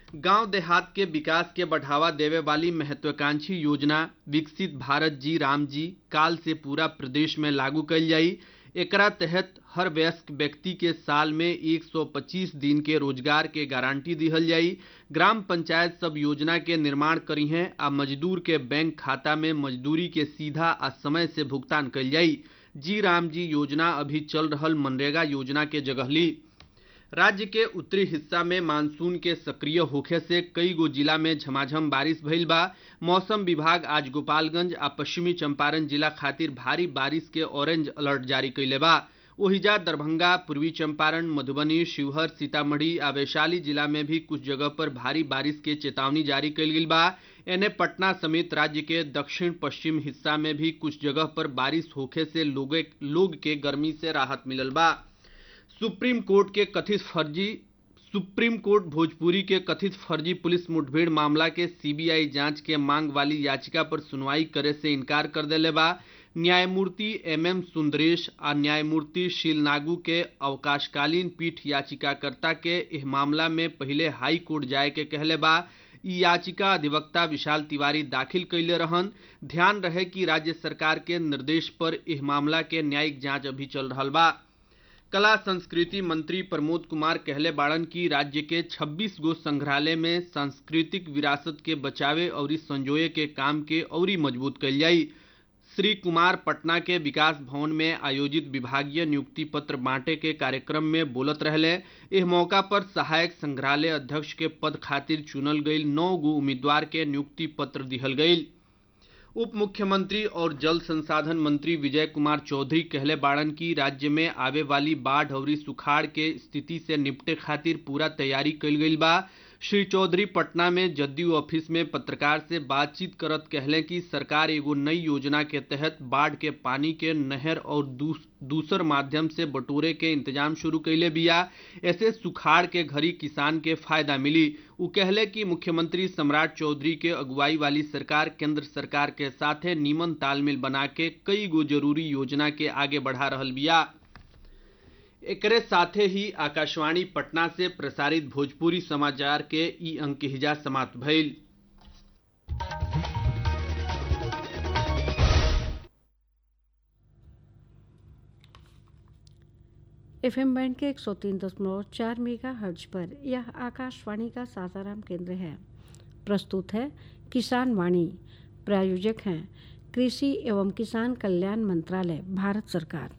गांव देहात के विकास के बढ़ावा देवे वाली महत्वाकांक्षी योजना विकसित भारत जी राम जी काल से पूरा प्रदेश में लागू कल जाई एकरा तहत हर वयस्क व्यक्ति के साल में 125 दिन के रोजगार के गारंटी दिहल जाई ग्राम पंचायत सब योजना के निर्माण करी हैं आ मजदूर के बैंक खाता में मजदूरी के सीधा आ समय से भुगतान कल जाई जी राम जी योजना अभी चल रहल मनरेगा योजना के जगह ली राज्य के उत्तरी हिस्सा में मानसून के सक्रिय होखे से कई गो जिला में झमाझम बारिश भइल बा मौसम विभाग आज गोपालगंज आ पश्चिमी चंपारण जिला खातिर भारी बारिश के ऑरेंज अलर्ट जारी कैले बा ओहिजा दरभंगा पूर्वी चंपारण मधुबनी शिवहर सीतामढ़ी आ वैशाली जिला में भी कुछ जगह पर भारी बारिश के चेतावनी जारी कैल गेल बा एने पटना समेत राज्य के दक्षिण पश्चिम हिस्सा में भी कुछ जगह पर बारिश होखे से लोगे लोग के गर्मी से राहत मिलल बा सुप्रीम कोर्ट के कथित फर्जी सुप्रीम कोर्ट भोजपुरी के कथित फर्जी पुलिस मुठभेड़ मामला के सीबीआई जांच के मांग वाली याचिका पर सुनवाई करे से इनकार कर देले बा न्यायमूर्ति एम एम सुंदरेश आ न्यायमूर्ति शीलनागू के अवकाशकालीन पीठ याचिकाकर्ता के इस मामला में पहले हाई कोर्ट जाए के कहले बा ई याचिका अधिवक्ता विशाल तिवारी दाखिल कैले रहन ध्यान रहे कि राज्य सरकार के निर्देश पर इस मामला के न्यायिक जांच अभी चल रहा बा कला संस्कृति मंत्री प्रमोद कुमार कहले बाड़न की राज्य के 26 गो संग्रहालय में सांस्कृतिक विरासत के बचावे और संजोए के काम के औरी मजबूत कल जाई श्री कुमार पटना के विकास भवन में आयोजित विभागीय नियुक्ति पत्र बांटे के कार्यक्रम में बोलत रहले इस मौका पर सहायक संग्रहालय अध्यक्ष के पद खातिर चुनल गई नौ गो उम्मीदवार के नियुक्ति पत्र दिहल गई उप मुख्यमंत्री और जल संसाधन मंत्री विजय कुमार चौधरी कहले बाड़न की राज्य में आवे वाली बाढ़ और सुखाड़ के स्थिति से निपटे खातिर पूरा तैयारी कल गई बा श्री चौधरी पटना में जदयू ऑफिस में पत्रकार से बातचीत करत कहले कि सरकार एगो नई योजना के तहत बाढ़ के पानी के नहर और दूस, दूसर माध्यम से बटोरे के इंतजाम शुरू कैले बिया ऐसे सुखाड़ के घड़ी किसान के फायदा मिली उ कहले कि मुख्यमंत्री सम्राट चौधरी के अगुवाई वाली सरकार केंद्र सरकार के साथे नीमन तालमेल बना के कई गो जरूरी योजना के आगे बढ़ा रहल बिया एकरे साथे ही आकाशवाणी पटना से प्रसारित भोजपुरी समाचार के ई अंक हिजा समाप्त भइल एफ एम बैंड के एक सौ तीन दशमलव चार मेगा हर्ज पर यह आकाशवाणी का सासाराम केंद्र है प्रस्तुत है किसान वाणी प्रायोजक हैं कृषि एवं किसान कल्याण मंत्रालय भारत सरकार